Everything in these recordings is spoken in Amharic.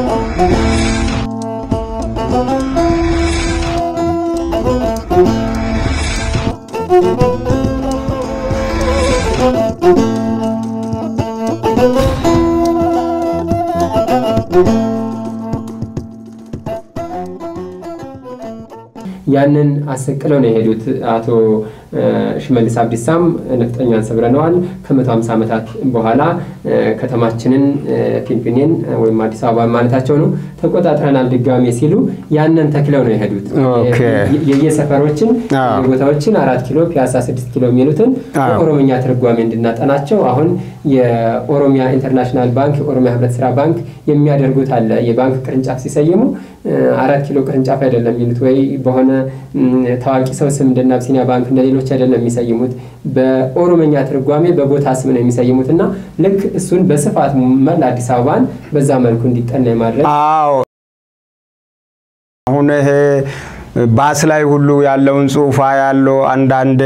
ያንን አሰቅለው ነው የሄዱት። አቶ ሽመልስ አብዲሳም ነፍጠኛን ሰብረነዋል፣ ከመቶ ሃምሳ ዓመታት በኋላ ከተማችንን ፊንፊኔን ወይም አዲስ አበባ ማለታቸው ነው ተቆጣጥረናል ድጋሜ ሲሉ ያንን ተክለው ነው የሄዱት። የየሰፈሮችን ቦታዎችን አራት ኪሎ፣ ፒያሳ ስድስት ኪሎ የሚሉትን በኦሮምኛ ትርጓሜ እንድናጠናቸው አሁን የኦሮሚያ ኢንተርናሽናል ባንክ የኦሮሚያ ህብረት ስራ ባንክ የሚያደርጉት አለ። የባንክ ቅርንጫፍ ሲሰይሙ አራት ኪሎ ቅርንጫፍ አይደለም የሚሉት ወይ በሆነ ታዋቂ ሰው ስም እንደነ አብሲኒያ ባንክ እንደ ሌሎች አይደለም የሚሰይሙት፣ በኦሮመኛ ትርጓሜ በቦታ ስም ነው የሚሰይሙት እና ልክ እሱን በስፋት መላ አዲስ አበባን በዛ መልኩ እንዲጠና የማድረግ አዎ አሁን ይሄ ባስ ላይ ሁሉ ያለውን ጽሁፋ ያለው አንዳንድ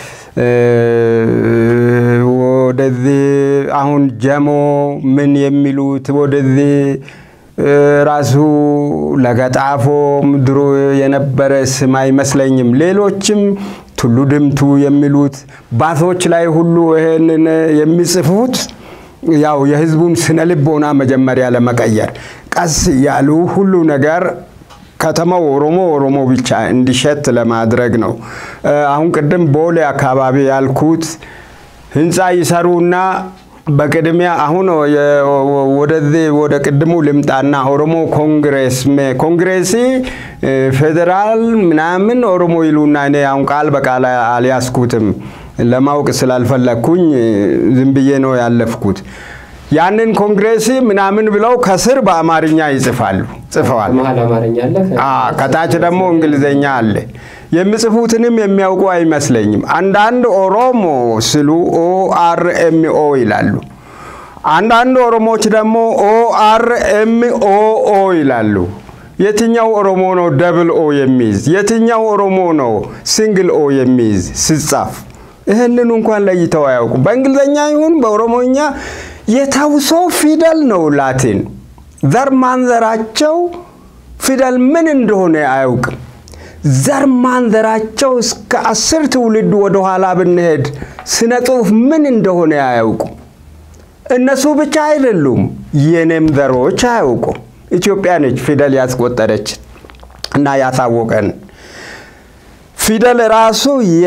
ወደዚህ አሁን ጀሞ ምን የሚሉት ወደዚህ ራሱ ለገጣፎም ድሮ የነበረ ስም አይመስለኝም። ሌሎችም ቱሉ ድምቱ የሚሉት ባሶች ላይ ሁሉ ይሄንን የሚጽፉት ያው የህዝቡን ስነ ልቦና መጀመሪያ ለመቀየር ቀስ እያሉ ሁሉ ነገር ከተማው ኦሮሞ ኦሮሞ ብቻ እንዲሸት ለማድረግ ነው። አሁን ቅድም ቦሌ አካባቢ ያልኩት ህንፃ ይሰሩና በቅድሚያ አሁን ወደዚህ ወደ ቅድሙ ልምጣና ኦሮሞ ኮንግሬስ ኮንግሬሲ ፌዴራል ምናምን ኦሮሞ ይሉና እኔ አሁን ቃል በቃል አልያዝኩትም ለማወቅ ስላልፈለግኩኝ ዝም ብዬ ነው ያለፍኩት። ያንን ኮንግሬሲ ምናምን ብለው ከስር በአማርኛ ይጽፋሉ ጽፈዋል። መሀል አማርኛ አለ፣ ከታች ደግሞ እንግሊዝኛ አለ። የሚጽፉትንም የሚያውቁ አይመስለኝም። አንዳንድ ኦሮሞ ስሉ ኦ አር ኤም ኦ ይላሉ። አንዳንድ ኦሮሞዎች ደግሞ ኦ አር ኤም ኦ ኦ ይላሉ። የትኛው ኦሮሞ ነው ደብል ኦ የሚይዝ? የትኛው ኦሮሞ ነው ሲንግል ኦ የሚይዝ ሲጻፍ? ይህንን እንኳን ለይተው አያውቁ። በእንግሊዝኛ ይሁን በኦሮሞኛ የተውሶ ፊደል ነው ላቲን። ዘር ማንዘራቸው ፊደል ምን እንደሆነ አያውቅም። ዘር ማንዘራቸው እስከ አስር ትውልድ ወደኋላ ብንሄድ ስነ ጽሁፍ ምን እንደሆነ አያውቁም። እነሱ ብቻ አይደሉም፣ የኔም ዘሮች አያውቁም። ኢትዮጵያ ነች ፊደል ያስቆጠረች እና ያሳወቀን። ፊደል ራሱ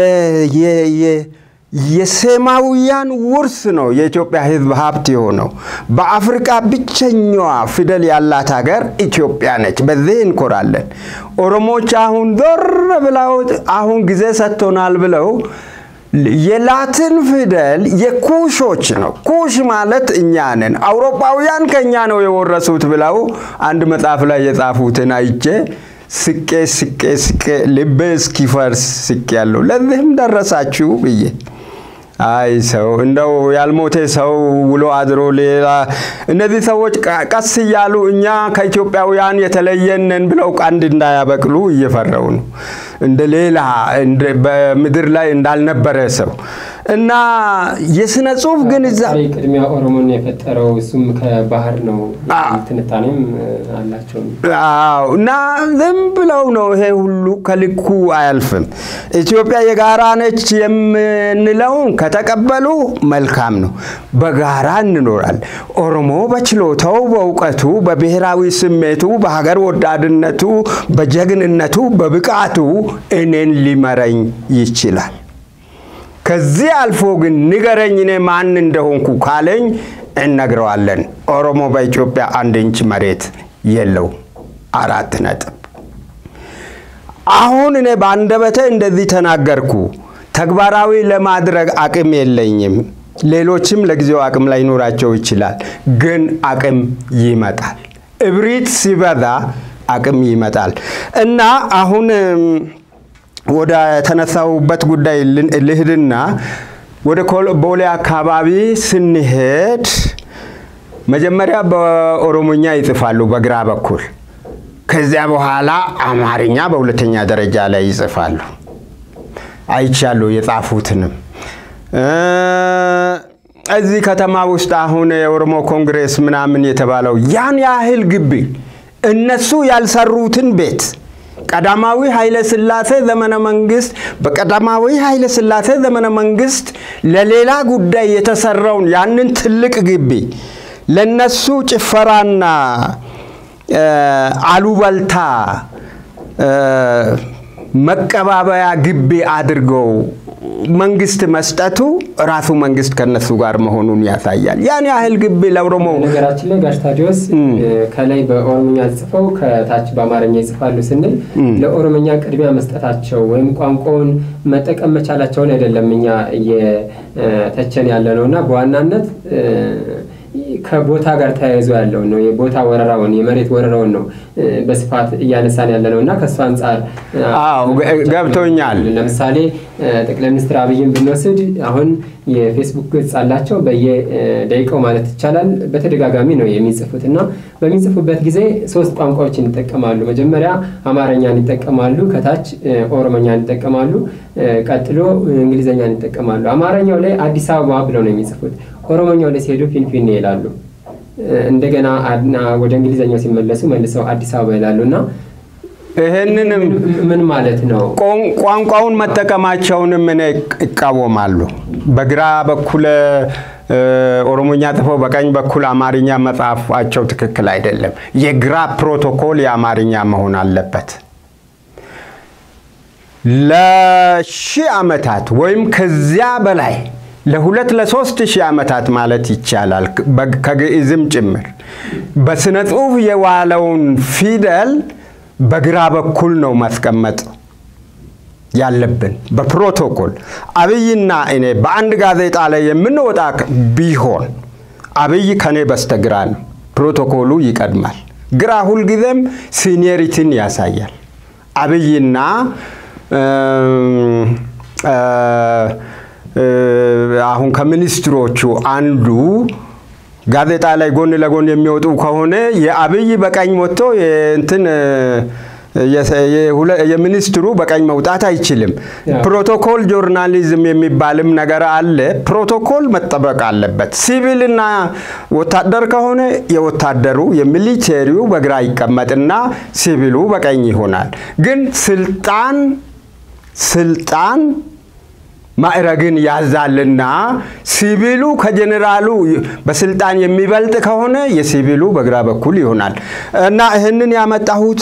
የሴማውያን ውርስ ነው። የኢትዮጵያ ሕዝብ ሀብት የሆነው በአፍሪቃ ብቸኛዋ ፊደል ያላት ሀገር ኢትዮጵያ ነች። በዚህ እንኮራለን። ኦሮሞች አሁን ዞር ብለው አሁን ጊዜ ሰጥቶናል ብለው የላትን ፊደል የኩሾች ነው። ኩሽ ማለት እኛ ነን፣ አውሮፓውያን ከእኛ ነው የወረሱት ብለው አንድ መጽሐፍ ላይ የጻፉትን አይቼ ስቄ ስቄ ስቄ ልቤ እስኪፈርስ ስቄ ያለው ለዚህም ደረሳችሁ ብዬ አይ ሰው እንደው ያልሞተ ሰው ውሎ አድሮ ሌላ እነዚህ ሰዎች ቀስ እያሉ እኛ ከኢትዮጵያውያን የተለየንን ብለው ቀንድ እንዳያበቅሉ እየፈረው ነው። እንደ ሌላ በምድር ላይ እንዳልነበረ ሰው እና የስነ ጽሁፍ ግን እዛ ቅድሚያ ኦሮሞን የፈጠረው እሱም ከባህር ነው። ትንታኔም አላቸው። አዎ እና ዝም ብለው ነው ይሄ ሁሉ ከልኩ አያልፍም። ኢትዮጵያ የጋራ ነች የምንለውን ከተቀበሉ መልካም ነው። በጋራ እንኖራል። ኦሮሞ በችሎታው፣ በእውቀቱ፣ በብሔራዊ ስሜቱ፣ በሀገር ወዳድነቱ፣ በጀግንነቱ፣ በብቃቱ እኔን ሊመረኝ ይችላል። ከዚህ አልፎ ግን ንገረኝ እኔ ማን እንደሆንኩ ካለኝ እነግረዋለን። ኦሮሞ በኢትዮጵያ አንድ ኢንች መሬት የለው። አራት ነጥብ። አሁን እኔ በአንደበቴ እንደዚህ ተናገርኩ። ተግባራዊ ለማድረግ አቅም የለኝም። ሌሎችም ለጊዜው አቅም ላይኖራቸው ይችላል። ግን አቅም ይመጣል። እብሪት ሲበዛ አቅም ይመጣል እና አሁን ወደ ተነሳውበት ጉዳይ ልሂድና ወደ ቦሌ አካባቢ ስንሄድ መጀመሪያ በኦሮሞኛ ይጽፋሉ በግራ በኩል። ከዚያ በኋላ አማርኛ በሁለተኛ ደረጃ ላይ ይጽፋሉ። አይቻሉ የጻፉትንም እዚህ ከተማ ውስጥ አሁን የኦሮሞ ኮንግሬስ ምናምን የተባለው ያን ያህል ግቢ እነሱ ያልሰሩትን ቤት ቀዳማዊ ኃይለ ሥላሴ ዘመነ መንግስት በቀዳማዊ ኃይለ ሥላሴ ዘመነ መንግስት ለሌላ ጉዳይ የተሰራውን ያንን ትልቅ ግቢ ለነሱ ጭፈራና አሉበልታ መቀባበያ ግቢ አድርገው መንግስት መስጠቱ ራሱ መንግስት ከነሱ ጋር መሆኑን ያሳያል። ያን ያህል ግቢ ለኦሮሞ ነገራችን ላይ ጋሽ ታዲዮስ ከላይ በኦሮምኛ ጽፈው ከታች በአማርኛ ይጽፋሉ ስንል ለኦሮምኛ ቅድሚያ መስጠታቸው ወይም ቋንቋውን መጠቀም መቻላቸውን አይደለም እኛ እየተቸን ያለ ነው እና በዋናነት ከቦታ ጋር ተያይዞ ያለውን ነው የቦታ ወረራውን የመሬት ወረራውን ነው በስፋት እያነሳን ያለ ነው እና ከእሱ አንጻር አዎ ገብቶኛል። ለምሳሌ ጠቅላይ ሚኒስትር አብይን ብንወስድ አሁን የፌስቡክ ገጽ አላቸው። በየደቂቃው ማለት ይቻላል በተደጋጋሚ ነው የሚጽፉት እና በሚጽፉበት ጊዜ ሶስት ቋንቋዎችን ይጠቀማሉ። መጀመሪያ አማርኛን ይጠቀማሉ፣ ከታች ኦሮሞኛን ይጠቀማሉ፣ ቀጥሎ እንግሊዝኛን ይጠቀማሉ። አማርኛው ላይ አዲስ አበባ ብለው ነው የሚጽፉት። ኦሮሞኛው ላይ ሲሄዱ ፊንፊኔ ይላሉ። እንደገና ወደ እንግሊዝኛው ሲመለሱ መልሰው አዲስ አበባ ይላሉ እና ይህንንም ምን ማለት ነው? ቋንቋውን መጠቀማቸውንም እኔ ይቃወማሉ። በግራ በኩል ኦሮሞኛ ጽፈው በቀኝ በኩል አማርኛ መጻፋቸው ትክክል አይደለም። የግራ ፕሮቶኮል የአማርኛ መሆን አለበት። ለሺህ ዓመታት ወይም ከዚያ በላይ ለሁለት ለሶስት ሺህ ዓመታት ማለት ይቻላል ከግዕዝም ጭምር በስነ ጽሑፍ የዋለውን ፊደል በግራ በኩል ነው ማስቀመጥ ያለብን በፕሮቶኮል። አብይና እኔ በአንድ ጋዜጣ ላይ የምንወጣ ቢሆን አብይ ከኔ በስተግራ ነው። ፕሮቶኮሉ ይቀድማል። ግራ ሁልጊዜም ሲኒየሪቲን ያሳያል። አብይና አሁን ከሚኒስትሮቹ አንዱ ጋዜጣ ላይ ጎን ለጎን የሚወጡ ከሆነ የአብይ በቀኝ ወጥቶ እንትን የሚኒስትሩ በቀኝ መውጣት አይችልም። ፕሮቶኮል ጆርናሊዝም የሚባልም ነገር አለ። ፕሮቶኮል መጠበቅ አለበት። ሲቪልና ወታደር ከሆነ የወታደሩ የሚሊቴሪው በግራ ይቀመጥና ሲቪሉ በቀኝ ይሆናል። ግን ስልጣን ስልጣን ማዕረግን ያዛልና ሲቪሉ ከጀኔራሉ በስልጣን የሚበልጥ ከሆነ የሲቪሉ በግራ በኩል ይሆናል እና ይህንን ያመጣሁት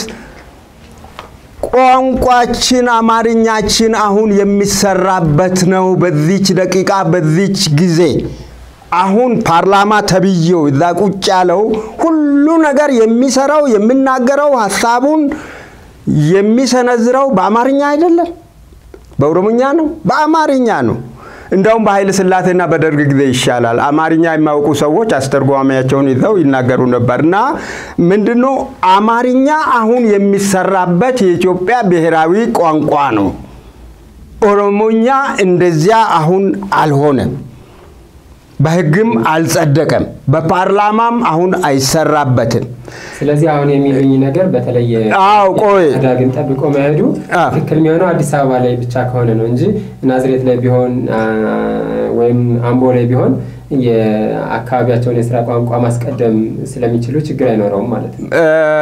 ቋንቋችን አማርኛችን አሁን የሚሰራበት ነው። በዚች ደቂቃ በዚች ጊዜ አሁን ፓርላማ ተብዬው እዛ ቁጭ ያለው ሁሉ ነገር የሚሰራው የሚናገረው ሀሳቡን የሚሰነዝረው በአማርኛ አይደለም፣ በኦሮምኛ ነው፣ በአማርኛ ነው። እንደውም በኃይለ ሥላሴና በደርግ ጊዜ ይሻላል። አማርኛ የማያውቁ ሰዎች አስተርጓሚያቸውን ይዘው ይናገሩ ነበር እና ምንድነው አማርኛ አሁን የሚሰራበት የኢትዮጵያ ብሔራዊ ቋንቋ ነው። ኦሮሞኛ እንደዚያ አሁን አልሆነም። በሕግም አልጸደቀም። በፓርላማም አሁን አይሰራበትም። ስለዚህ አሁን የሚሉኝ ነገር በተለይ አዎ ቆይ ዳግን ጠብቆ መሄዱ ትክክል የሚሆነው አዲስ አበባ ላይ ብቻ ከሆነ ነው እንጂ ናዝሬት ላይ ቢሆን ወይም አምቦ ላይ ቢሆን የአካባቢያቸውን የስራ ቋንቋ ማስቀደም ስለሚችሉ ችግር አይኖረውም ማለት ነው።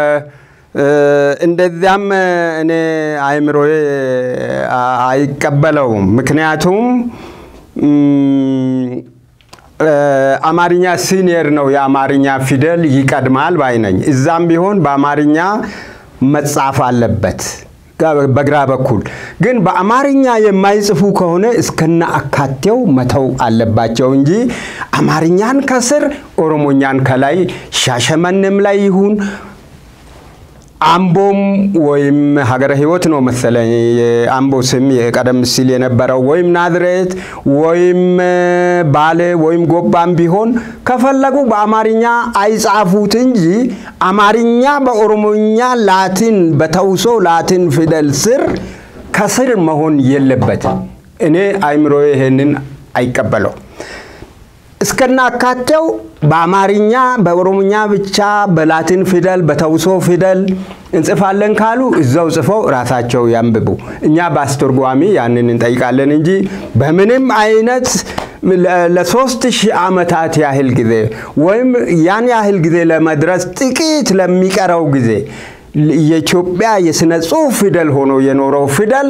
እንደዚያም እኔ አይምሮዬ አይቀበለውም። ምክንያቱም አማርኛ ሲኒየር ነው። የአማርኛ ፊደል ይቀድማል ባይ ነኝ። እዛም ቢሆን በአማርኛ መጻፍ አለበት በግራ በኩል ግን በአማርኛ የማይጽፉ ከሆነ እስከነ አካቴው መተው አለባቸው እንጂ አማርኛን ከስር ኦሮሞኛን ከላይ ሻሸመኔም ላይ ይሁን አምቦም ወይም ሀገረ ሕይወት ነው መሰለኝ የአምቦ ስም ቀደም ሲል የነበረው ወይም ናዝሬት ወይም ባሌ ወይም ጎባም ቢሆን ከፈለጉ በአማርኛ አይጻፉት እንጂ አማርኛ በኦሮሞኛ ላቲን በተውሶ ላቲን ፊደል ስር ከስር መሆን የለበትም። እኔ አይምሮ ይሄንን አይቀበለው። እስከና አካቴው በአማርኛ በኦሮሞኛ ብቻ በላቲን ፊደል በተውሶ ፊደል እንጽፋለን ካሉ እዛው ጽፈው ራሳቸው ያንብቡ። እኛ በአስተርጓሚ ያንን እንጠይቃለን እንጂ በምንም አይነት ለሶስት ሺህ ዓመታት ያህል ጊዜ ወይም ያን ያህል ጊዜ ለመድረስ ጥቂት ለሚቀረው ጊዜ የኢትዮጵያ የሥነ ጽሑፍ ፊደል ሆኖ የኖረው ፊደል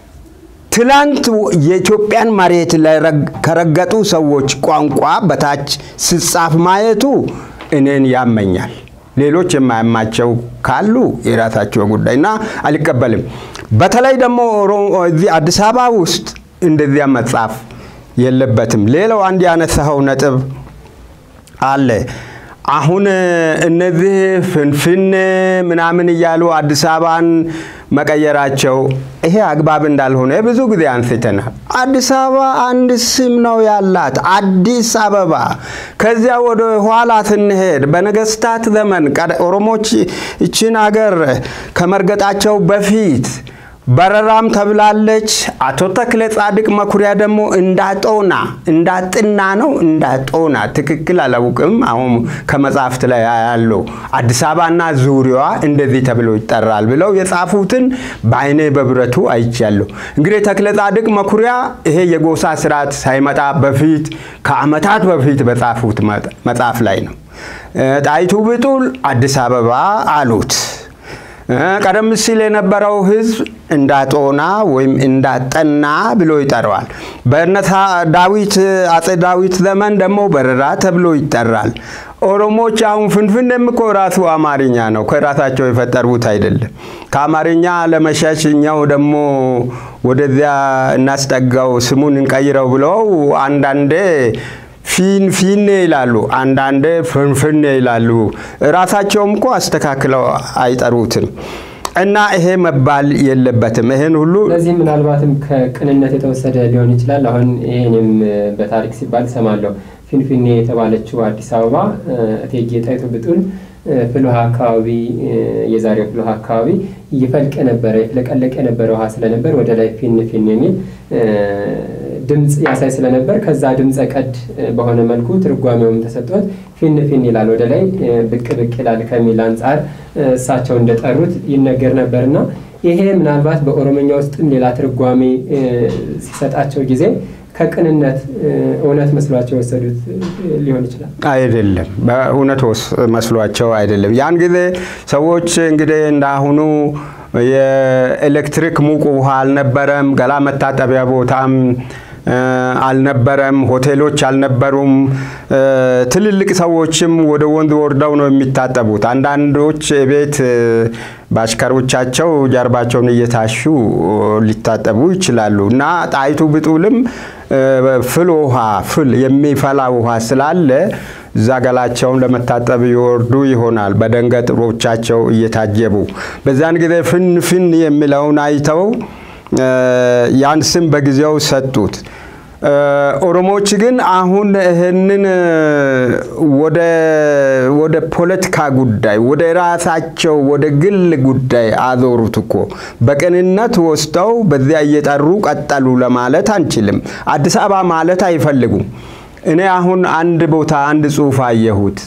ትላንት የኢትዮጵያን መሬት ከረገጡ ሰዎች ቋንቋ በታች ስጻፍ ማየቱ እኔን ያመኛል። ሌሎች የማያማቸው ካሉ የራሳቸው ጉዳይ እና አልቀበልም። በተለይ ደግሞ እዚህ አዲስ አበባ ውስጥ እንደዚያ መጻፍ የለበትም። ሌላው አንድ ያነሳኸው ነጥብ አለ። አሁን እነዚህ ፍንፍን ምናምን እያሉ አዲስ አበባን መቀየራቸው ይሄ አግባብ እንዳልሆነ ብዙ ጊዜ አንስተናል። አዲስ አበባ አንድ ስም ነው ያላት፣ አዲስ አበባ። ከዚያ ወደ ኋላ ስንሄድ በነገስታት ዘመን ኦሮሞች ይችን ሀገር ከመርገጣቸው በፊት በረራም ተብላለች። አቶ ተክለ ጻድቅ መኩሪያ ደግሞ እንዳጦና እንዳጥና ነው እንዳጦና ትክክል አላውቅም። አሁን ከመጽሐፍት ላይ ያለው አዲስ አበባና ዙሪያዋ እንደዚህ ተብሎ ይጠራል ብለው የጻፉትን በአይኔ በብረቱ አይቻለሁ። እንግዲህ ተክለ ጻድቅ መኩሪያ ይሄ የጎሳ ስርዓት ሳይመጣ በፊት ከአመታት በፊት በጻፉት መጽሐፍ ላይ ነው። ጣይቱ ብጡል አዲስ አበባ አሉት። ቀደም ሲል የነበረው ህዝብ እንዳጦና ወይም እንዳጠና ብሎ ይጠራዋል። በእነታ ዳዊት አጼ ዳዊት ዘመን ደግሞ በረራ ተብሎ ይጠራል። ኦሮሞች አሁን ፍንፍኔም እኮ ራሱ አማርኛ ነው፣ ከራሳቸው የፈጠሩት አይደለም። ከአማርኛ ለመሸሽ እኛው ደግሞ ወደዚያ እናስጠጋው ስሙን እንቀይረው ብለው አንዳንዴ ፊን ፊኔ ይላሉ፣ አንዳንዴ ፍንፍኔ ይላሉ። ራሳቸውም እኮ አስተካክለው አይጠሩትም። እና ይሄ መባል የለበትም። ይሄን ሁሉ ስለዚህ ምናልባትም ከቅንነት የተወሰደ ሊሆን ይችላል። አሁን ይሄንም በታሪክ ሲባል ሰማለሁ። ፊንፊኔ የተባለችው አዲስ አበባ እቴጌ ጣይቱ ብጡል ፍልውሃ አካባቢ የዛሬው ፍልውሃ አካባቢ ይፈልቅ የነበረ ይፍለቀለቅ የነበረ ውሃ ስለነበር ወደ ላይ ፊን ፊን የሚል ድምፅ ያሳይ ስለነበር ከዛ ድምፀ ቀድ በሆነ መልኩ ትርጓሜውም ተሰጥቶት ፊን ፊን ይላል ወደ ላይ ብቅ ብቅ ይላል ከሚል አንጻር እሳቸው እንደጠሩት ይነገር ነበርና ይሄ ምናልባት በኦሮምኛ ውስጥም ሌላ ትርጓሜ ሲሰጣቸው ጊዜ ከቅንነት እውነት መስሏቸው የወሰዱት ሊሆን ይችላል። አይደለም፣ በእውነት መስሏቸው አይደለም። ያን ጊዜ ሰዎች እንግዲህ እንዳሁኑ የኤሌክትሪክ ሙቅ ውሃ አልነበረም፣ ገላ መታጠቢያ ቦታም አልነበረም፣ ሆቴሎች አልነበሩም። ትልልቅ ሰዎችም ወደ ወንዝ ወርደው ነው የሚታጠቡት። አንዳንዶች ቤት በአሽከሮቻቸው ጀርባቸውን እየታሹ ሊታጠቡ ይችላሉ እና ጣይቱ ብጡልም ፍል ውሃ ፍል የሚፈላ ውሃ ስላለ እዛ ገላቸውን ለመታጠብ ይወርዱ ይሆናል በደንገጥሮቻቸው እየታጀቡ። በዛን ጊዜ ፍን ፍን የሚለውን አይተው ያን ስም በጊዜው ሰጡት። ኦሮሞዎች ግን አሁን ይህንን ወደ ፖለቲካ ጉዳይ ወደ ራሳቸው ወደ ግል ጉዳይ አዞሩት እኮ። በቅንነት ወስደው በዚያ እየጠሩ ቀጠሉ ለማለት አንችልም። አዲስ አበባ ማለት አይፈልጉም። እኔ አሁን አንድ ቦታ አንድ ጽሑፍ አየሁት።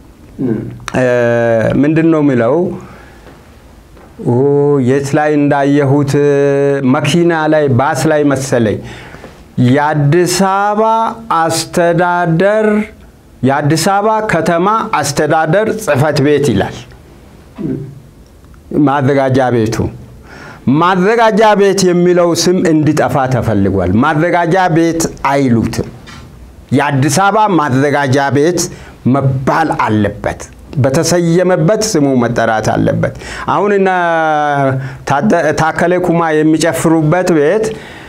ምንድን ነው የሚለው? የት ላይ እንዳየሁት መኪና ላይ ባስ ላይ መሰለኝ የአዲስ አበባ አስተዳደር የአዲስ አበባ ከተማ አስተዳደር ጽሕፈት ቤት ይላል። ማዘጋጃ ቤቱ ማዘጋጃ ቤት የሚለው ስም እንዲጠፋ ተፈልጓል። ማዘጋጃ ቤት አይሉትም። የአዲስ አበባ ማዘጋጃ ቤት መባል አለበት። በተሰየመበት ስሙ መጠራት አለበት። አሁን እነ ታከለ ኩማ የሚጨፍሩበት ቤት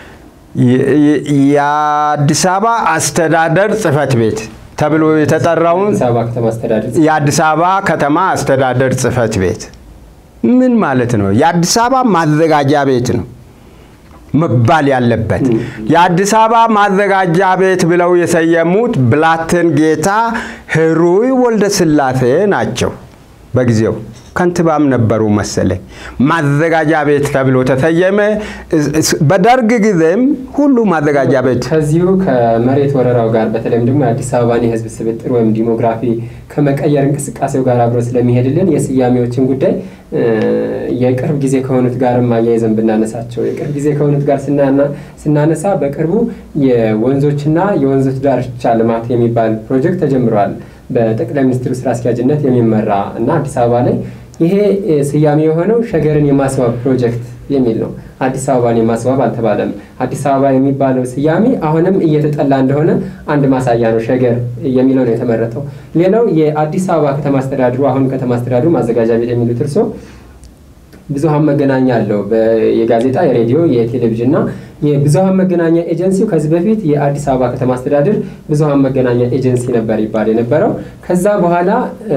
የአዲስ አበባ አስተዳደር ጽሕፈት ቤት ተብሎ የተጠራውን የአዲስ አበባ ከተማ አስተዳደር ጽሕፈት ቤት ምን ማለት ነው? የአዲስ አበባ ማዘጋጃ ቤት ነው መባል ያለበት። የአዲስ አበባ ማዘጋጃ ቤት ብለው የሰየሙት ብላቴን ጌታ ህሩይ ወልደ ስላሴ ናቸው። በጊዜው ከንቲባም ነበሩ መሰለኝ። ማዘጋጃ ቤት ተብሎ ተሰየመ። በደርግ ጊዜም ሁሉ ማዘጋጃ ቤት ከዚሁ ከመሬት ወረራው ጋር በተለይም ደግሞ የአዲስ አበባን የህዝብ ስብጥር ወይም ዲሞግራፊ ከመቀየር እንቅስቃሴው ጋር አብሮ ስለሚሄድልን የስያሜዎችን ጉዳይ የቅርብ ጊዜ ከሆኑት ጋርም አያይዘን ብናነሳቸው የቅርብ ጊዜ ከሆኑት ጋር ስናነሳ በቅርቡ የወንዞችና የወንዞች ዳርቻ ልማት የሚባል ፕሮጀክት ተጀምረዋል። በጠቅላይ ሚኒስትሩ ስራ አስኪያጅነት የሚመራ እና አዲስ አበባ ላይ ይሄ ስያሜ የሆነው ሸገርን የማስዋብ ፕሮጀክት የሚል ነው። አዲስ አበባን የማስዋብ አልተባለም። አዲስ አበባ የሚባለው ስያሜ አሁንም እየተጠላ እንደሆነ አንድ ማሳያ ነው። ሸገር የሚለው ነው የተመረጠው። ሌላው የአዲስ አበባ ከተማ አስተዳድሩ አሁን ከተማ አስተዳድሩ ማዘጋጃ ቤት የሚሉት እርሶ ብዙሀን መገናኛ አለው። የጋዜጣ የሬዲዮ፣ የቴሌቪዥን እና የብዙሀን መገናኛ ኤጀንሲው ከዚህ በፊት የአዲስ አበባ ከተማ አስተዳደር ብዙሀን መገናኛ ኤጀንሲ ነበር ይባል የነበረው። ከዛ በኋላ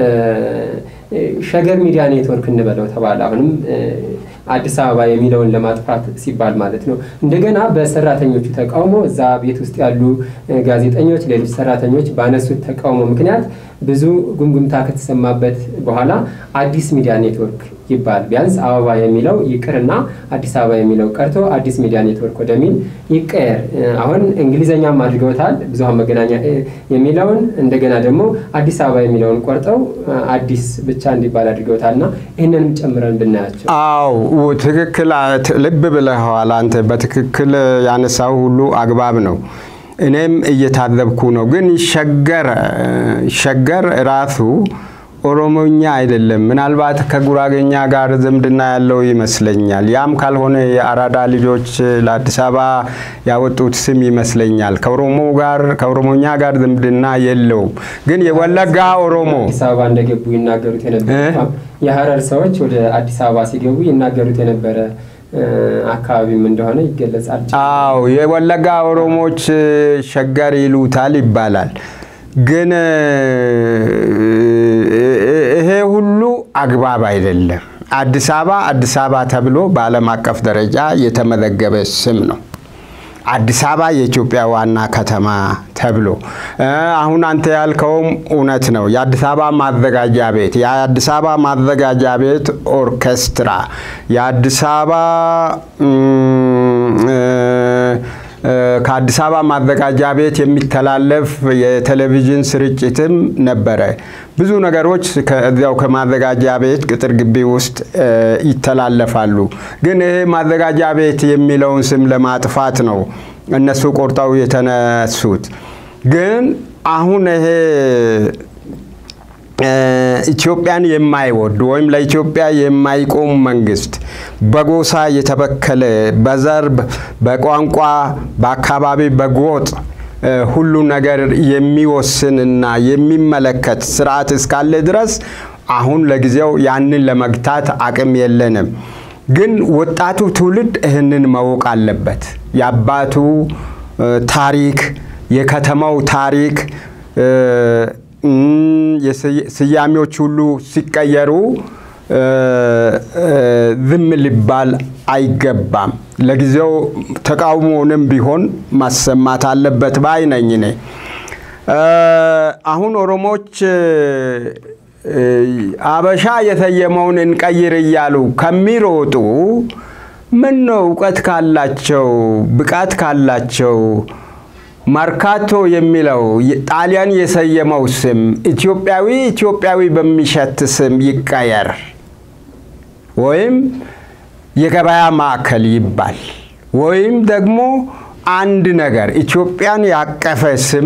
ሸገር ሚዲያ ኔትወርክ እንበለው ተባለ። አሁንም አዲስ አበባ የሚለውን ለማጥፋት ሲባል ማለት ነው። እንደገና በሰራተኞቹ ተቃውሞ እዛ ቤት ውስጥ ያሉ ጋዜጠኞች፣ ሌሎች ሰራተኞች ባነሱት ተቃውሞ ምክንያት ብዙ ጉምጉምታ ከተሰማበት በኋላ አዲስ ሚዲያ ኔትወርክ ይባል ቢያንስ አበባ የሚለው ይቅርና አዲስ አበባ የሚለው ቀርቶ አዲስ ሚዲያ ኔትወርክ ወደሚል ይቀየር። አሁን እንግሊዘኛም አድርገውታል ብዙሀን መገናኛ የሚለውን እንደገና ደግሞ አዲስ አበባ የሚለውን ቆርጠው አዲስ ብቻ እንዲባል አድርገውታል እና ይህንንም ጨምረን ብናያቸው። አዎ ትክክል፣ ልብ ብለኸዋል አንተ። በትክክል ያነሳው ሁሉ አግባብ ነው። እኔም እየታዘብኩ ነው። ግን ሸገር ሸገር ራሱ ኦሮሞኛ አይደለም። ምናልባት ከጉራጌኛ ጋር ዝምድና ያለው ይመስለኛል። ያም ካልሆነ የአራዳ ልጆች ለአዲስ አበባ ያወጡት ስም ይመስለኛል። ከኦሮሞ ጋር ከኦሮሞኛ ጋር ዝምድና የለውም። ግን የወለጋ ኦሮሞ አዲስ አበባ እንደገቡ ይናገሩት የነበረ የሀረር ሰዎች ወደ አዲስ አበባ ሲገቡ ይናገሩት የነበረ አካባቢም እንደሆነ ይገለጻል። አዎ የወለጋ ኦሮሞዎች ሸገር ይሉታል ይባላል። ግን ይሄ ሁሉ አግባብ አይደለም። አዲስ አበባ አዲስ አበባ ተብሎ በዓለም አቀፍ ደረጃ የተመዘገበ ስም ነው። አዲስ አበባ የኢትዮጵያ ዋና ከተማ ተብሎ አሁን አንተ ያልከውም እውነት ነው። የአዲስ አበባ ማዘጋጃ ቤት፣ የአዲስ አበባ ማዘጋጃ ቤት ኦርኬስትራ፣ የአዲስ አበባ ከአዲስ አበባ ማዘጋጃ ቤት የሚተላለፍ የቴሌቪዥን ስርጭትም ነበረ። ብዙ ነገሮች ከዚያው ከማዘጋጃ ቤት ቅጥር ግቢ ውስጥ ይተላለፋሉ። ግን ይሄ ማዘጋጃ ቤት የሚለውን ስም ለማጥፋት ነው እነሱ ቆርጠው የተነሱት። ግን አሁን ይሄ ኢትዮጵያን የማይወድ ወይም ለኢትዮጵያ የማይቆም መንግስት በጎሳ የተበከለ በዘር፣ በቋንቋ፣ በአካባቢ፣ በጎጥ ሁሉ ነገር የሚወስንና የሚመለከት ስርዓት እስካለ ድረስ አሁን ለጊዜው ያንን ለመግታት አቅም የለንም። ግን ወጣቱ ትውልድ ይህንን ማወቅ አለበት። የአባቱ ታሪክ፣ የከተማው ታሪክ ስያሜዎች ሁሉ ሲቀየሩ ዝም ሊባል አይገባም። ለጊዜው ተቃውሞንም ቢሆን ማሰማት አለበት ባይ ነኝ እኔ። አሁን ኦሮሞች አበሻ የተየመውን እንቀይር እያሉ ከሚሮጡ ምን ነው እውቀት ካላቸው ብቃት ካላቸው መርካቶ የሚለው ጣሊያን የሰየመው ስም ኢትዮጵያዊ ኢትዮጵያዊ በሚሸት ስም ይቀየር፣ ወይም የገበያ ማዕከል ይባል፣ ወይም ደግሞ አንድ ነገር ኢትዮጵያን ያቀፈ ስም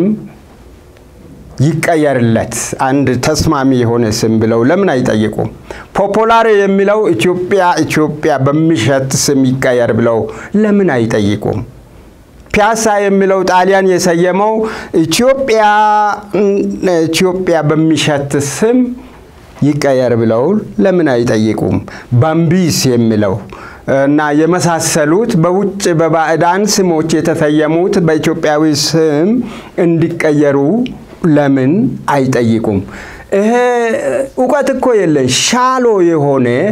ይቀየርለት፣ አንድ ተስማሚ የሆነ ስም ብለው ለምን አይጠይቁም? ፖፖላር የሚለው ኢትዮጵያ ኢትዮጵያ በሚሸት ስም ይቀየር ብለው ለምን አይጠይቁም? ፒያሳ የሚለው ጣሊያን የሰየመው ኢትዮጵያ ኢትዮጵያ በሚሸት ስም ይቀየር ብለው ለምን አይጠይቁም? ባምቢስ የሚለው እና የመሳሰሉት በውጭ በባዕዳን ስሞች የተሰየሙት በኢትዮጵያዊ ስም እንዲቀየሩ ለምን አይጠይቁም? ይሄ እውቀት እኮ የለን ሻሎ የሆነ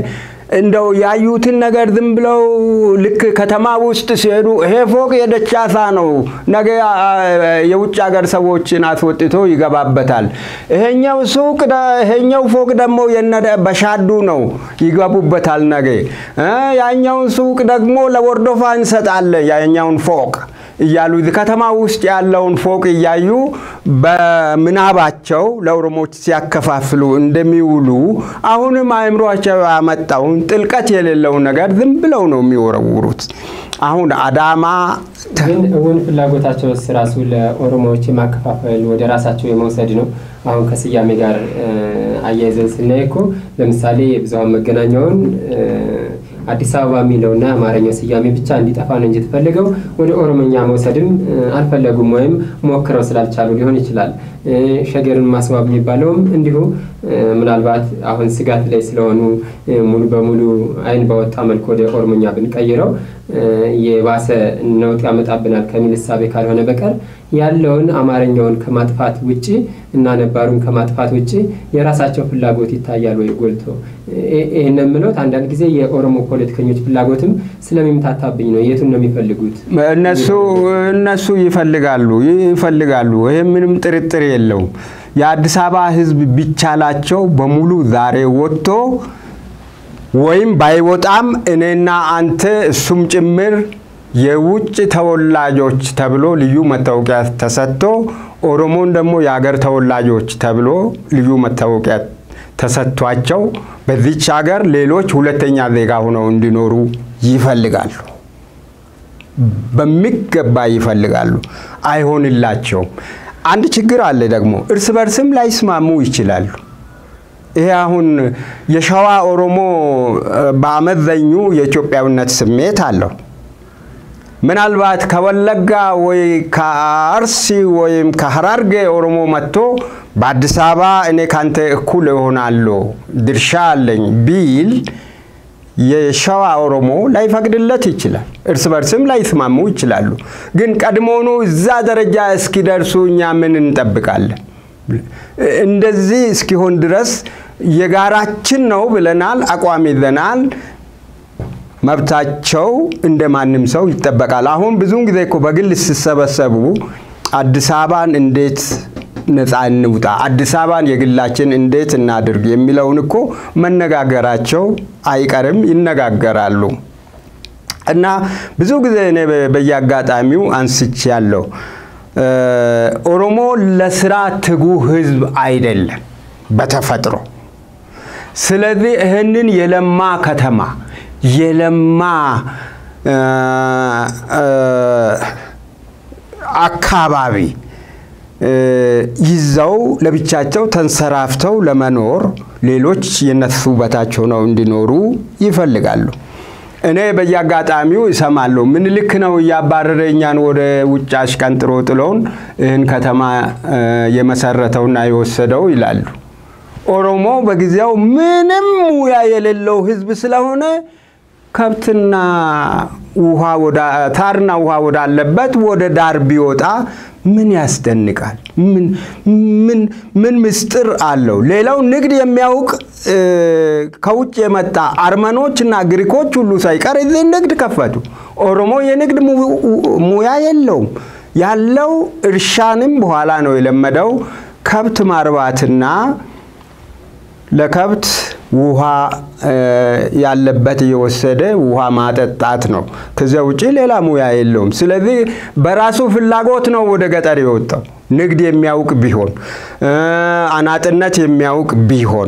እንደው ያዩትን ነገር ዝም ብለው ልክ ከተማ ውስጥ ሲሄዱ ይሄ ፎቅ የደቻሳ ነው፣ ነገ የውጭ ሀገር ሰዎችን አስወጥቶ ይገባበታል። ይሄኛው ሱቅ ይሄኛው ፎቅ ደግሞ በሻዱ ነው፣ ይገቡበታል ነገ። ያኛውን ሱቅ ደግሞ ለወርዶፋ እንሰጣለን ያኛውን ፎቅ እያሉ ከተማ ውስጥ ያለውን ፎቅ እያዩ በምናባቸው ለኦሮሞዎች ሲያከፋፍሉ እንደሚውሉ አሁንም አእምሯቸው ያመጣውን ጥልቀት የሌለውን ነገር ዝም ብለው ነው የሚወረውሩት። አሁን አዳማ ግን እውን ፍላጎታቸው ራሱ ለኦሮሞዎች የማከፋፈል ወደ ራሳቸው የመውሰድ ነው። አሁን ከስያሜ ጋር አያይዘን ስናይ እኮ ለምሳሌ የብዙሃን መገናኛውን አዲስ አበባ የሚለውና የአማርኛው ስያሜ ብቻ እንዲጠፋ ነው እንጂ የተፈለገው ወደ ኦሮምኛ መውሰድም አልፈለጉም ወይም ሞክረው ስላልቻሉ ሊሆን ይችላል። ሸገርን ማስዋብ የሚባለውም እንዲሁ ምናልባት አሁን ስጋት ላይ ስለሆኑ ሙሉ በሙሉ ዓይን በወጣ መልኩ ወደ ኦሮምኛ ብንቀይረው የባሰ ነውጥ ያመጣብናል ከሚል እሳቤ ካልሆነ በቀር ያለውን አማርኛውን ከማጥፋት ውጭ እና ነባሩን ከማጥፋት ውጭ የራሳቸው ፍላጎት ይታያል ወይ ጎልቶ? ይህን የምለውት አንዳንድ ጊዜ የኦሮሞ ፖለቲከኞች ፍላጎትም ስለሚምታታብኝ ነው። የቱን ነው የሚፈልጉት? እነሱ እነሱ ይፈልጋሉ ይፈልጋሉ። ይህ ምንም ጥርጥር የለውም። የአዲስ አበባ ሕዝብ ቢቻላቸው በሙሉ ዛሬ ወጥቶ ወይም ባይወጣም እኔና አንተ እሱም ጭምር የውጭ ተወላጆች ተብሎ ልዩ መታወቂያ ተሰጥቶ ኦሮሞን ደግሞ የሀገር ተወላጆች ተብሎ ልዩ መታወቂያ ተሰጥቷቸው በዚች ሀገር ሌሎች ሁለተኛ ዜጋ ሆነው እንዲኖሩ ይፈልጋሉ። በሚገባ ይፈልጋሉ። አይሆንላቸውም። አንድ ችግር አለ ደግሞ እርስ በርስም ላይስማሙ ይችላሉ። ይሄ አሁን የሸዋ ኦሮሞ በአመዘኙ የኢትዮጵያዊነት ስሜት አለው። ምናልባት ከወለጋ ወይ ከአርሲ ወይም ከሀራርጌ ኦሮሞ መጥቶ በአዲስ አበባ እኔ ካንተ እኩል እሆናለሁ ድርሻ አለኝ ቢል የሸዋ ኦሮሞ ላይፈቅድለት ይችላል። እርስ በርስም ላይስማሙ ይችላሉ። ግን ቀድሞውኑ እዛ ደረጃ እስኪደርሱ እኛ ምን እንጠብቃለን? እንደዚህ እስኪሆን ድረስ የጋራችን ነው ብለናል፣ አቋም ይዘናል። መብታቸው እንደ ማንም ሰው ይጠበቃል። አሁን ብዙውን ጊዜ እኮ በግል ሲሰበሰቡ አዲስ አበባን እንዴት ነፃ እንውጣ፣ አዲስ አበባን የግላችን እንዴት እናድርግ የሚለውን እኮ መነጋገራቸው አይቀርም፣ ይነጋገራሉ። እና ብዙ ጊዜ እኔ በየአጋጣሚው አንስቼ ያለው ኦሮሞ ለስራ ትጉ ህዝብ አይደለም በተፈጥሮ። ስለዚህ ይህንን የለማ ከተማ የለማ አካባቢ ይዘው ለብቻቸው ተንሰራፍተው ለመኖር ሌሎች የነሱ በታች ሆነው እንዲኖሩ ይፈልጋሉ። እኔ በየአጋጣሚው እሰማለሁ። ምኒልክ ነው እያባረረ እኛን ወደ ውጭ አሽቀንጥሮ ጥሎን ይህን ከተማ የመሰረተውና የወሰደው ይላሉ። ኦሮሞ በጊዜው ምንም ሙያ የሌለው ህዝብ ስለሆነ ከብትና ውሃ ታርና ውሃ ወዳለበት ወደ ዳር ቢወጣ ምን ያስደንቃል? ምን ምስጢር አለው? ሌላው ንግድ የሚያውቅ ከውጭ የመጣ አርመኖች እና ግሪኮች ሁሉ ሳይቀር እዚህ ንግድ ከፈቱ። ኦሮሞ የንግድ ሙያ የለውም። ያለው እርሻንም በኋላ ነው የለመደው ከብት ማርባትና ለከብት ውሃ ያለበት እየወሰደ ውሃ ማጠጣት ነው። ከዚያ ውጭ ሌላ ሙያ የለውም። ስለዚህ በራሱ ፍላጎት ነው ወደ ገጠር የወጣው። ንግድ የሚያውቅ ቢሆን፣ አናጥነት የሚያውቅ ቢሆን፣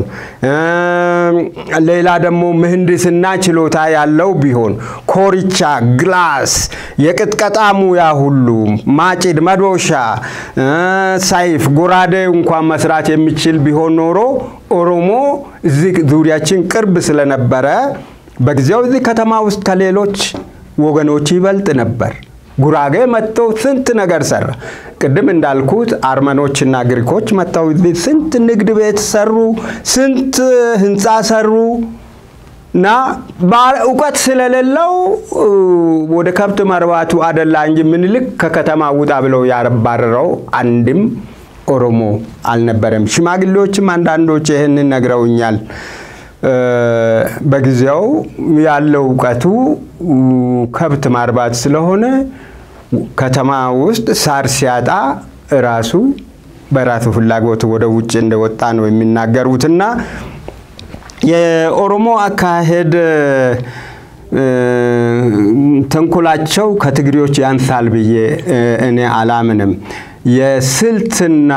ሌላ ደግሞ ምህንድስና ችሎታ ያለው ቢሆን፣ ኮርቻ፣ ግላስ፣ የቅጥቀጣ ሙያ ሁሉ ማጭድ፣ መዶሻ፣ ሰይፍ፣ ጎራዴ እንኳን መስራት የሚችል ቢሆን ኖሮ ኦሮሞ እዚህ ዙሪያችን ቅርብ ስለነበረ በጊዜው እዚህ ከተማ ውስጥ ከሌሎች ወገኖች ይበልጥ ነበር። ጉራጌ መጥተው ስንት ነገር ሰራ። ቅድም እንዳልኩት አርመኖችና ግሪኮች መጥተው እዚህ ስንት ንግድ ቤት ሰሩ፣ ስንት ህንፃ ሰሩ እና እውቀት ስለሌለው ወደ ከብት መርባቱ አደላ እንጂ ምኒልክ ከከተማ ውጣ ብለው ያባረረው አንድም ኦሮሞ አልነበረም። ሽማግሌዎችም አንዳንዶች ይህንን ነግረውኛል። በጊዜው ያለው እውቀቱ ከብት ማርባት ስለሆነ ከተማ ውስጥ ሳር ሲያጣ ራሱ በራሱ ፍላጎት ወደ ውጭ እንደወጣ ነው የሚናገሩትና የኦሮሞ አካሄድ ተንኮላቸው ከትግሬዎች ያንሳል ብዬ እኔ አላምንም። የስልትና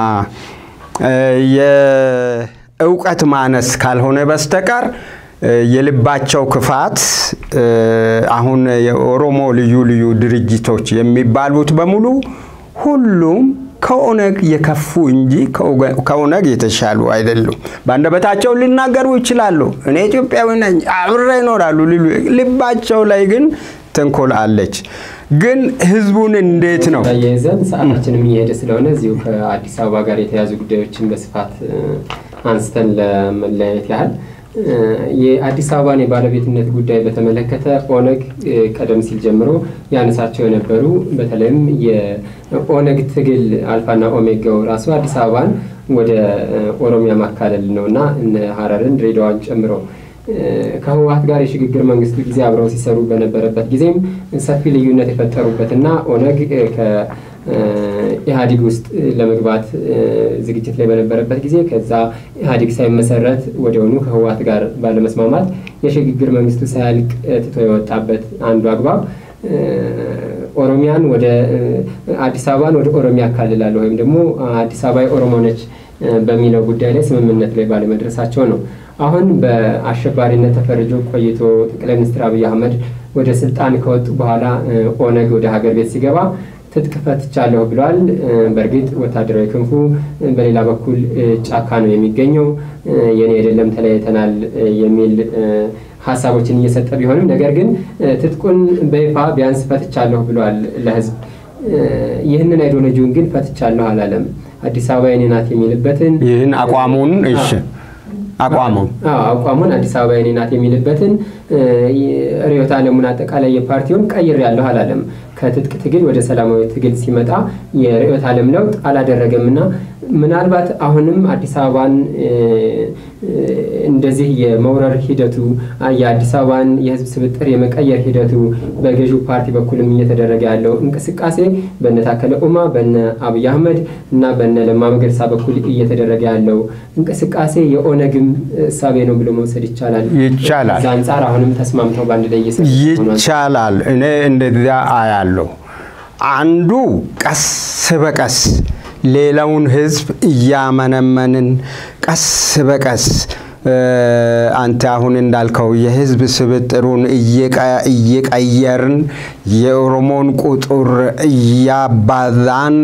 የእውቀት ማነስ ካልሆነ በስተቀር የልባቸው ክፋት አሁን የኦሮሞ ልዩ ልዩ ድርጅቶች የሚባሉት በሙሉ ሁሉም ከኦነግ የከፉ እንጂ ከኦነግ የተሻሉ አይደሉም። በአንደበታቸው ሊናገሩ ይችላሉ። እኔ ኢትዮጵያዊ ነኝ አብሬ ይኖራሉ ሊሉ፣ ልባቸው ላይ ግን ተንኮል አለች። ግን ህዝቡን እንዴት ነው ያየዘን ሰዓታችንም እየሄደ ስለሆነ እዚሁ ከአዲስ አበባ ጋር የተያዙ ጉዳዮችን በስፋት አንስተን ለመለያየት ያህል የአዲስ አበባን የባለቤትነት ጉዳይ በተመለከተ ኦነግ ቀደም ሲል ጀምሮ ያነሳቸው የነበሩ በተለይም የኦነግ ትግል አልፋና ኦሜጋው ራሱ አዲስ አበባን ወደ ኦሮሚያ ማካለል ነው እና እነ ሀረርን ድሬዳዋን ጨምሮ ከህወሀት ጋር የሽግግር መንግስቱ ጊዜ አብረው ሲሰሩ በነበረበት ጊዜም ሰፊ ልዩነት የፈጠሩበትና ኦነግ ኢህአዲግ ውስጥ ለመግባት ዝግጅት ላይ በነበረበት ጊዜ ከዛ ኢህአዲግ ሳይመሰረት ወዲያውኑ ከህወሀት ጋር ባለመስማማት የሽግግር መንግስቱ ሳያልቅ ትቶ የወጣበት አንዱ አግባብ ኦሮሚያን ወደ አዲስ አበባን ወደ ኦሮሚያ አካልላለሁ ወይም ደግሞ አዲስ አበባ የኦሮሞ ነች በሚለው ጉዳይ ላይ ስምምነት ላይ ባለመድረሳቸው ነው። አሁን በአሸባሪነት ተፈርጆ ቆይቶ ጠቅላይ ሚኒስትር አብይ አህመድ ወደ ስልጣን ከወጡ በኋላ ኦነግ ወደ ሀገር ቤት ሲገባ ትጥቅ ፈትቻለሁ ብለዋል። በእርግጥ ወታደራዊ ክንፉ በሌላ በኩል ጫካ ነው የሚገኘው፣ የኔ አይደለም ተለያይተናል የሚል ሀሳቦችን እየሰጠ ቢሆንም ነገር ግን ትጥቁን በይፋ ቢያንስ ፈትቻለሁ ብለዋል ለህዝብ። ይህንን አይዲዮሎጂውን ግን ፈትቻለሁ አላለም። አዲስ አበባ የኔ ናት የሚልበትን ይህን አቋሙን እሺ አቋሙን አቋሙን አዲስ አበባ የኔ ናት የሚልበትን ርዕዮተ ዓለሙን አጠቃላይ የፓርቲውን ቀይር ያለሁ አላለም። ከትጥቅ ትግል ወደ ሰላማዊ ትግል ሲመጣ የርዕዮተ ዓለም ለውጥ አላደረገም እና ምናልባት አሁንም አዲስ አበባን እንደዚህ የመውረር ሂደቱ የአዲስ አበባን የህዝብ ስብጥር የመቀየር ሂደቱ በገዢው ፓርቲ በኩልም እየተደረገ ያለው እንቅስቃሴ በነ ታከለ ኡማ፣ በነ አብይ አህመድ እና በነ ለማ መገርሳ በኩል እየተደረገ ያለው እንቅስቃሴ የኦነግም እሳቤ ነው ብሎ መውሰድ ይቻላል። ይቻላል እዛ አንጻር አሁንም ተስማምተው በአንድ ላይ እየሰሩ ይቻላል። እኔ እንደዚያ አያለሁ። አንዱ ቀስ በቀስ ሌላውን ህዝብ እያመነመንን ቀስ በቀስ አንተ አሁን እንዳልከው የህዝብ ስብጥሩን እየቀየርን የኦሮሞን ቁጥር እያባዛን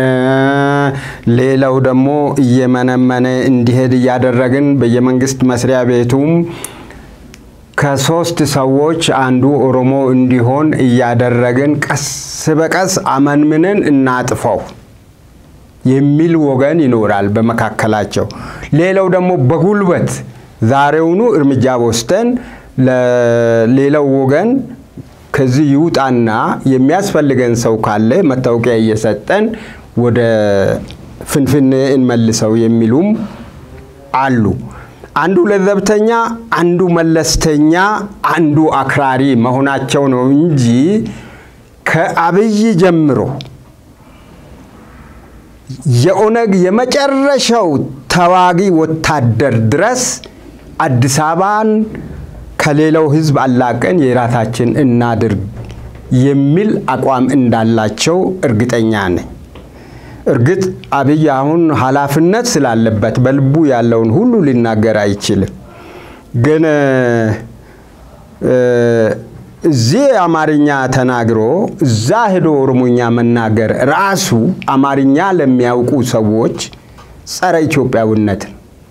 ሌላው ደግሞ እየመነመነ እንዲሄድ እያደረግን በየመንግስት መስሪያ ቤቱም ከሶስት ሰዎች አንዱ ኦሮሞ እንዲሆን እያደረግን ቀስ በቀስ አመንምንን እናጥፈው የሚል ወገን ይኖራል በመካከላቸው። ሌላው ደግሞ በጉልበት ዛሬውኑ እርምጃ ወስደን ለሌላው ወገን ከዚህ ይውጣና የሚያስፈልገን ሰው ካለ መታወቂያ እየሰጠን ወደ ፍንፍኔ እንመልሰው የሚሉም አሉ። አንዱ ለዘብተኛ፣ አንዱ መለስተኛ፣ አንዱ አክራሪ መሆናቸው ነው እንጂ ከአብይ ጀምሮ የኦነግ የመጨረሻው ተዋጊ ወታደር ድረስ አዲስ አበባን ከሌላው ሕዝብ አላቀን የራሳችን እናድርግ የሚል አቋም እንዳላቸው እርግጠኛ ነኝ። እርግጥ አብይ አሁን ኃላፊነት ስላለበት በልቡ ያለውን ሁሉ ሊናገር አይችልም። ግን እዚህ አማርኛ ተናግሮ እዛ ሄዶ ኦሮሞኛ መናገር ራሱ አማርኛ ለሚያውቁ ሰዎች ጸረ ኢትዮጵያዊነት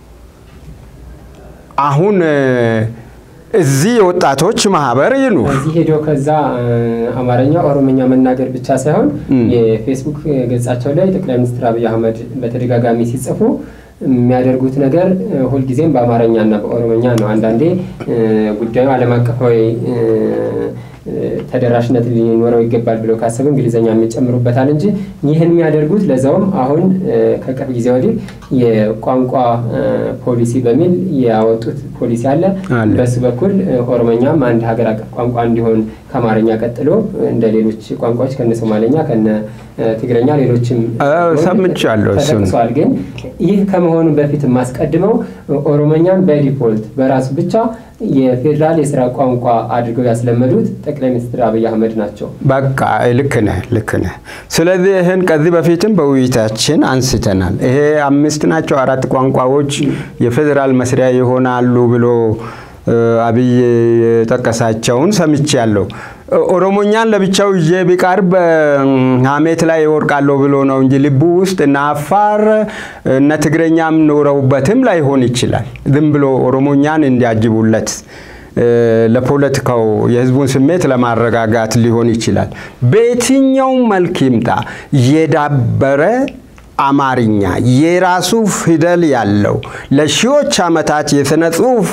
አሁን እዚህ የወጣቶች ማህበር ይኑ እዚህ ሄዶ ከዛ አማርኛ ኦሮሞኛ መናገር ብቻ ሳይሆን የፌስቡክ ገጻቸው ላይ ጠቅላይ ሚኒስትር አብይ አህመድ በተደጋጋሚ ሲጽፉ የሚያደርጉት ነገር ሁልጊዜም በአማርኛ እና በኦሮሞኛ ነው። አንዳንዴ ጉዳዩ ዓለም አቀፋዊ ተደራሽነት ሊኖረው ይገባል ብለው ካሰቡ እንግሊዝኛ የሚጨምሩበታል እንጂ ይህን የሚያደርጉት ለዛውም አሁን ከቅርብ ጊዜ ወዲህ የቋንቋ ፖሊሲ በሚል ያወጡት ፖሊሲ አለ። በሱ በኩል ኦሮሞኛም አንድ ሀገር አቀፍ ቋንቋ እንዲሆን ከአማርኛ ቀጥሎ እንደ ሌሎች ቋንቋዎች ከነ ሶማሌኛ ከነ ትግረኛ ሌሎችም ሰምቻለሁ። ተጠቅሷል። ግን ይህ ከመሆኑ በፊት የማስቀድመው ኦሮሞኛን በዲፎልት በራሱ ብቻ የፌዴራል የስራ ቋንቋ አድርገው ያስለመዱት ጠቅላይ ሚኒስትር አብይ አህመድ ናቸው። በቃ ልክ ነህ፣ ልክ ነህ። ስለዚህ ይህን ከዚህ በፊትም በውይይታችን አንስተናል። ይሄ አምስት ናቸው አራት ቋንቋዎች የፌዴራል መስሪያ ይሆናሉ ብሎ አብይ የጠቀሳቸውን ሰምቻለሁ። ኦሮሞኛን ለብቻው ይዤ ቢቀርብ ሀሜት ላይ ይወርቃለሁ ብሎ ነው እንጂ ልቡ ውስጥ እነ አፋር እነ ትግረኛም ኖረውበትም ላይሆን ይችላል። ዝም ብሎ ኦሮሞኛን እንዲያጅቡለት ለፖለቲካው የህዝቡን ስሜት ለማረጋጋት ሊሆን ይችላል። በየትኛውም መልክ ይምጣ የዳበረ አማርኛ የራሱ ፊደል ያለው ለሺዎች ዓመታት የሥነ ጽሑፍ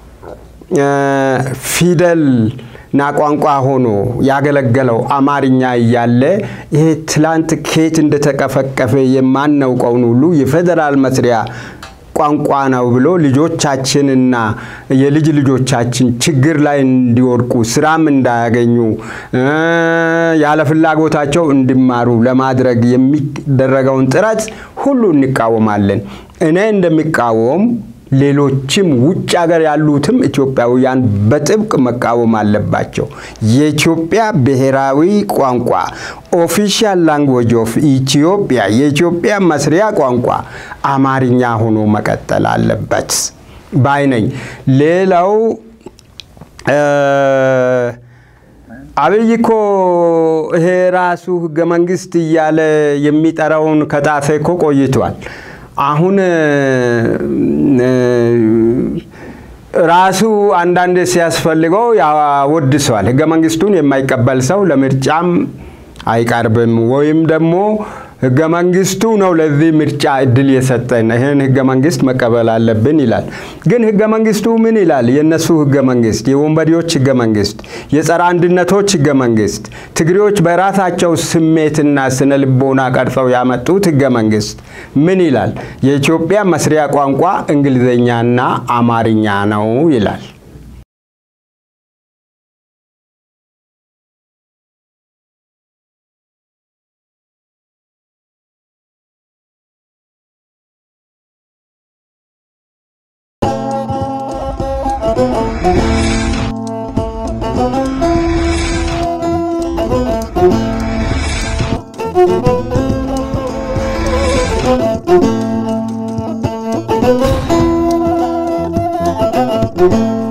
ፊደል ና ቋንቋ ሆኖ ያገለገለው አማርኛ እያለ ይሄ ትላንት ኬት እንደተቀፈቀፈ የማናውቀውን ሁሉ የፌዴራል መስሪያ ቋንቋ ነው ብሎ ልጆቻችንና የልጅ ልጆቻችን ችግር ላይ እንዲወድቁ ስራም እንዳያገኙ ያለ ፍላጎታቸው እንዲማሩ ለማድረግ የሚደረገውን ጥረት ሁሉ እንቃወማለን። እኔ እንደሚቃወም ሌሎችም ውጭ ሀገር ያሉትም ኢትዮጵያውያን በጥብቅ መቃወም አለባቸው። የኢትዮጵያ ብሔራዊ ቋንቋ ኦፊሻል ላንጉዌጅ ኦፍ ኢትዮጵያ የኢትዮጵያ መስሪያ ቋንቋ አማርኛ ሆኖ መቀጠል አለበት ባይ ነኝ። ሌላው አብይ እኮ ይሄ ራሱ ህገ መንግስት እያለ የሚጠራውን ከጣፈ እኮ ቆይቷል። አሁን ራሱ አንዳንድ ሲያስፈልገው ያወድሰዋል። ህገ መንግስቱን የማይቀበል ሰው ለምርጫም አይቀርብም ወይም ደግሞ ህገ መንግስቱ ነው ለዚህ ምርጫ እድል የሰጠን ይህን ህገ መንግስት መቀበል አለብን ይላል። ግን ህገ መንግስቱ ምን ይላል? የእነሱ ህገ መንግስት፣ የወንበዴዎች ህገ መንግስት፣ የጸረ አንድነቶች ህገ መንግስት፣ ትግሬዎች በራሳቸው ስሜትና ስነ ልቦና ቀርጸው ያመጡት ህገ መንግስት ምን ይላል? የኢትዮጵያ መስሪያ ቋንቋ እንግሊዝኛና አማርኛ ነው ይላል። Thank you.